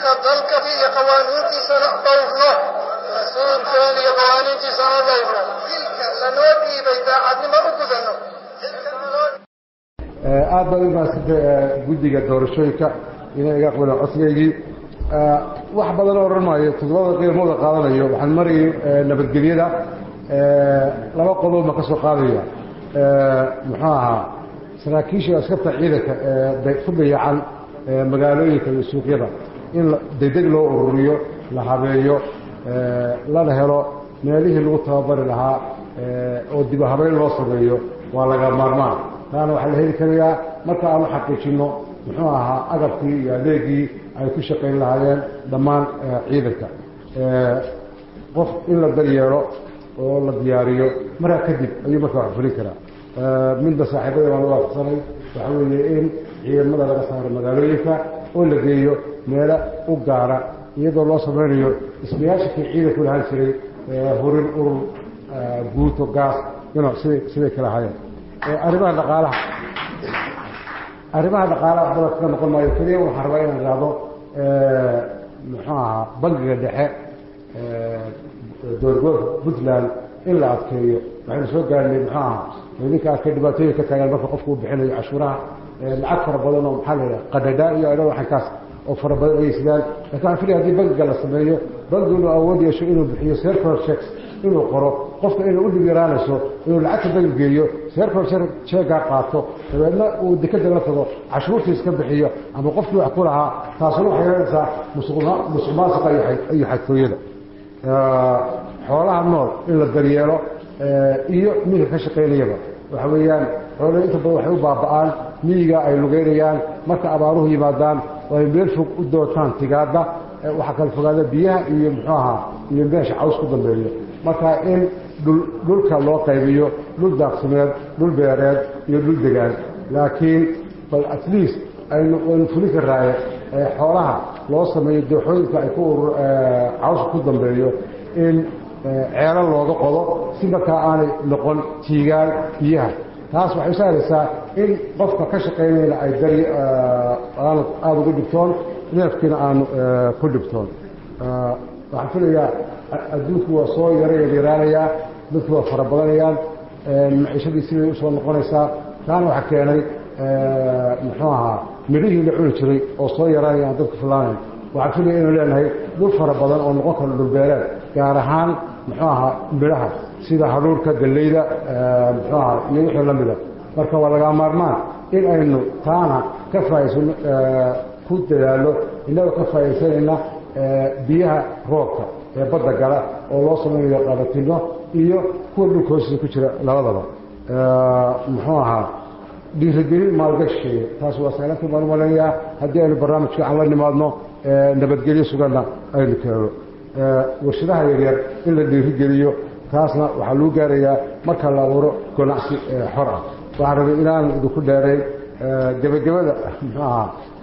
dalka iyo qawaaniintiisana dhowrno rasuulkeena iyo qawaaniintiisana dhowrno lanoo dhiibay daacadnimo u gudanno aad baad u mahadsantahay guddiga doorashooyinka inay iga aqbaleen codsigaygii wax badan oo odhan maayo toddobada qiimooda qaadanayo waxaan marayay nabadgelyada laba qodob ma ka soo qaadaya muxuu ahaa saraakiisha askarta ciidanka ee ku dayacan magaalooyinka iyo suuqyada in degdeg loo ururiyo la habeeyo lana helo meelihii lagu tababari lahaa oo dib habeyn loo sameeyo waa laga maarmaan taana waxaa la heli karayaa marka aanu xaqiijinno muxuu ahaa agabkii iyo adeegii ay ku shaqayn lahaayeen dhammaan ciidanka qof in la daryeelo oo la diyaariyo markaa kadib ayuu markaa wax fulin karaa midba saaxiibada baan u waafaqsanay waxa weeye in ciidamada laga saaro magaalooyinka oo la geeyo meelo u gaara iyadoo loo samaynayo ismayaashikii ciidanku lahaan jiray hurin urur guuto gaas ino siday siday kala hayeen arrimaha dhaqaalaha arrimaha dhaqaalaha waxbada kaga noqon maayo keliya waxaan rabaa inaan idhaahdo muxuu ahaa bangiga dhexe dowladgobolka puntland in la adkeeyo waxaynu soo gaarnay muxuu ahaa idinka arkay dhibaatooyin ka taagaan marka qofku uu bixinayo cashuuraha lacag fara badan oo maxaa la yidhaha qadhadhaa iyo adho waxankaas oo fara badan ayay sidaan lakin waxaan filaya hadii bangiga la sameeyo bangigu inuu awood yeesho inuu bixiyo sercol checks inuu qoro qofka inay u dhib yaraanayso inuu lacagta bangi geeyo sercol jeegaa qaato dabeedna uu dekada la tago cashuurtii iska bixiyo ama qofkii wax ku lahaa taasuna waxay yeelanaysaa musuq maasuqa iyo xadkooyada xoolaha nool in la daryeelo iyo miyiga ka shaqaynayaba waxa weeyaan xoolaha inta badan waxay u baaba'aan miyiga ay lugeynayaan marka abaaruhu yimaadaan oo ay meel fog u dootaan tigaadda waxaa kala fogaada biyaha iyo muxuu ahaa iyo meesha caws ku dambeeyo marka in dhulka loo qaybiyo dhul daaqsimeed dhul beereed iyo dhul degaan laakiin bal at least aynu waynu fulin karaaye xoolaha loo sameeyo dooxooyinka ay ku cawska ku dambeeyo in ceelo looga qodo si markaa aanay noqon tiigaan biyaha taas waxay sahlaysaa in qofka ka shaqaynayna ay dari aanu aada ugu dhibtoon neefkiina aanu ku dhibtoon waxaan filayaa adduunku waa soo yara yaryaraanayaa dadku waa fara badanayaan maciishadii siday usoo noqonaysaa taana waxaa keenay muxuu ahaa midhihii la cuni jiray oo soo yaraanaya aan dadku filaanayn waxaan filaya inuu leenahay dhul fara badan oo noqon karo dhulbeereed gaar ahaan muxuu ahaa midhaha sida haruurka galleyda muxuu ahaa iyo wixii la mida marka waa lagaa maarmaan in aynu taana ka faa'iidsano ku dadaallo innagoo ka faa'iidsanayna biyaha roobka ee badda gala oo loo samaynayo qabatino iyo kuwa dhulka hoostiisa ku jira labadaba muxuu ahaa dhiirigelin maalgashigeeya taas waa saalantii baan umaleeyaa haddii aynu barnaamijka aan la nimaadno nabadgelyo suganna aynu keeno warshadaha yaryar in la dhiirigeliyo taasna waxaa lagu gaarayaa marka la abuuro ganacsi xor ah waxaan rabay inaan idinku dheerayn gebagabada muxuu ahaa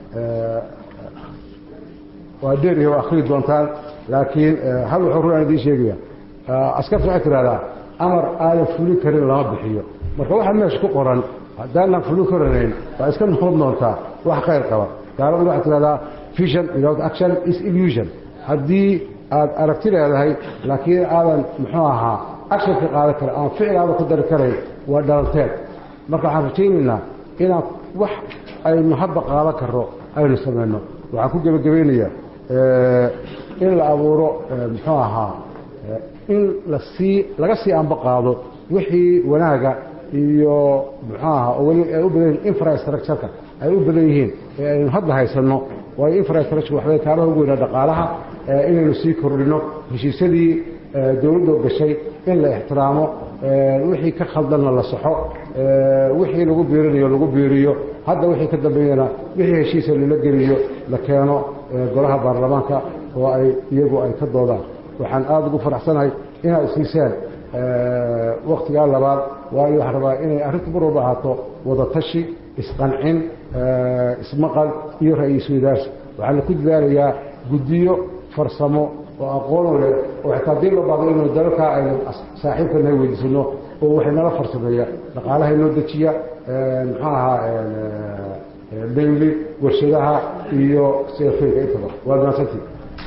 waa dheerihi waa akhrii doontaan laakiin hal wuxuu run aan idiin sheegaya askarta waxay tidhahdaa amar aadan fulin karin lama bixiyo marka waxaa meesha ku qoran haddaanan fulin karanayn waa iska noqon doontaa wax khayr qaba gaaladu waxay tidhahdaa vision without action is illusion haddii aad aragti leedahay laakiin aadan muxuu ahaa actionka qaadan kara ama ficil aadan ku dari karayn waa dhalanteed marka waxaan rajaynaynaa inaan wax aynu hadda qaadan karno aynu samayno waxaan ku gebagabaynayaa in la abuuro muxuu ahaa in lasii laga sii anba qaado wixii wanaaga iyo muxuu ahaa oo weli ay u badan yihiin infrastructureka ay u badan yihiin ee aynu hadda haysanno waayo infrastructure waxbay kaabaha ugu weynaa dhaqaalaha inaynu sii kordhino heshiisyadii dowladdu gashay in la ixtiraamo wixii ka khaldanna la saxo wixii lagu biirinayo lagu biiriyo hadda wixii ka dambeeyana wixii heshiisa lala geliyo la keeno golaha baarlamaanka oo ay iyagu ay ka doodaan waxaan aada ugu faraxsanahay inaad isiiseen waktigaa labaad waayo waxaan rabaa inay arrinta mar walba ahaato wadatashi isqancin ismaqal iyo ra-iisul wadaarsi waxaana ku dadaalayaa guddiyo farsamo oo aqoon leh oo xitaa haddii loo baahdo inuu dalalkaa aynu saaxiibkana weydiisano oo waxay nala farsameeya dhaqaalaha inoo dejiya muxuu ahaa daynli warshadaha iyo seefeyga intaba waad mahadsantii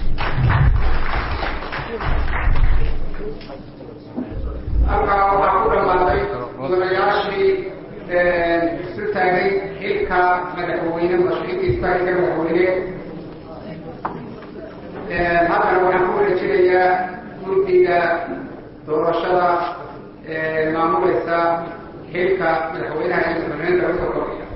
halkaa waxaa ku dhammaaday mudanayaashii isu taagay xilka madaxweyne mashruuciisa xilka madaxweyne haddana waxaan ku wareejinayaa guddiga doorashada maamulaysa xilka madaxweynaha iyo madaxweyne dowladda kordhiya